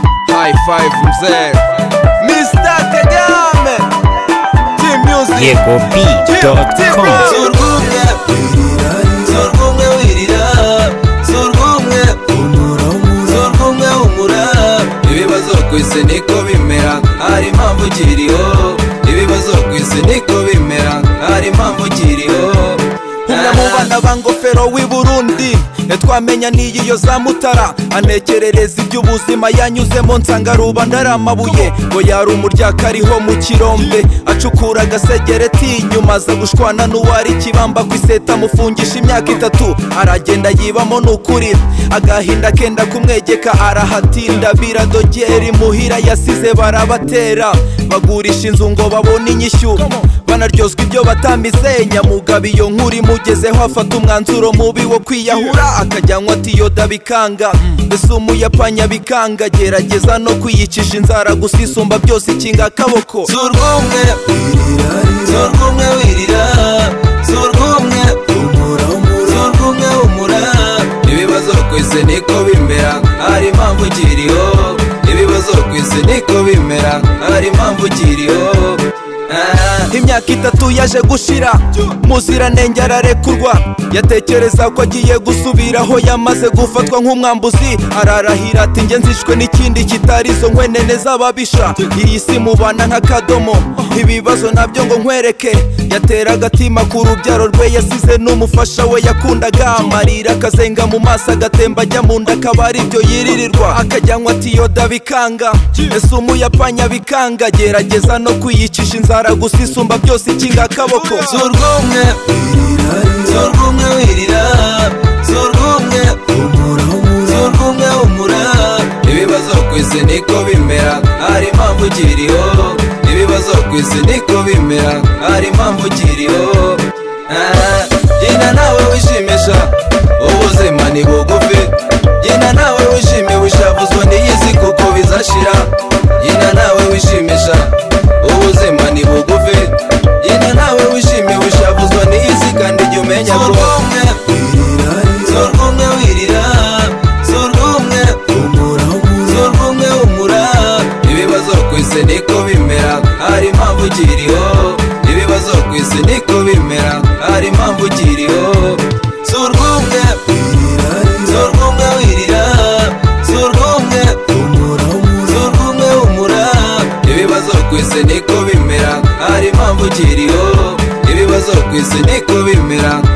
high-five mzee Mr. Kagame Team Music yegob.com Surgumwe Surgumwe wirira Surgumwe Surgumwe humura Ibibazo ku isi niko bimera Hari impamvu ukiriho Ibibazo ku isi niko bimera Hari impamvu ukiriho umwe mu bana ba ngofero w'i burundi ntitwamenya n'iyi yo za mutara anekerereza iby'ubuzima yanyuzemo nsanga rubanda ari amabuye ngo yari umuryaka ariho mu kirombe acukura agasegereti inyuma aza gushwana n'uwari ikibamba ku iseta amufungisha imyaka itatu aragenda yibamo n'ukuri agahinda kenda kumwegeka arahatinda biradogeri muhira yasize barabatera bagurisha inzu ngo babone inyishyu banaryozwa ibyo batambise nyamugabo iyo nkuru imugezeho afata umwanzuro mubi wo kwiyahura akajyanwa atiyoda bikanga mbese umuyapanya bikanga gerageza no kwiyicisha inzara gusa isumba byose ikinga akaboko Surgumwe Surgumwe wirira Surgumwe Surgumwe humura Ibibazo ku isi niko bimera Hari impamvu ukiriho Ibibazo ku isi niko bimera Hari impamvu ukiriho Ah. imyaka itatu yaje gushira muziranenge ararekurwa yatekereza ko agiye gusubira aho yamaze gufatwa nk'umwambuzi ararahira ati njye nzishwe n'ikindi kitari izo nkwenene z'ababisha iyi si mubana nk'akadomo ibibazo nabyo ngo nkwereke yatera agatima ku rubyaro rwe yasize n'umufasha we yakundaga amarira akazenga mu maso agatemba ajya mu nda akaba ari byo yiririrwa akajyanwa atiyoda bikanga ese umuyapanya bikanga gerageza no kwiyicisha inzara gusa isumba byose ikinga akaboko Surgumwe Surgumwe wirira Surgumwe Surgumwe humura Ibibazo ku isi niko bimera Hari impamvu ukiriho Ibibazo ku isi niko bimera Hari impamvu ukiriho Ah, Genda nawe wishimisha Ubuzima ni bugufi Genda nawe wishime wishavuzwa n'iyi si kuko bizashira Genda nawe wishimisha Ubuzima ni bugufi Genda nawe wishime wishavuzwa n'iyi si kandi jya umenya ko Surgumwe wirira Surgumwe Surgumwe humura Ibibazo ku isi niko bimera Hari impamvu ukiriho Ibibazo ku isi niko bimera Hari impamvu ukiriho Surgumwe Surgumwe wirira Surgumwe Surgumwe humura Ibibazo ku isi niko bimera Hari impamvu ukiriho Ibibazo ku isi niko bimera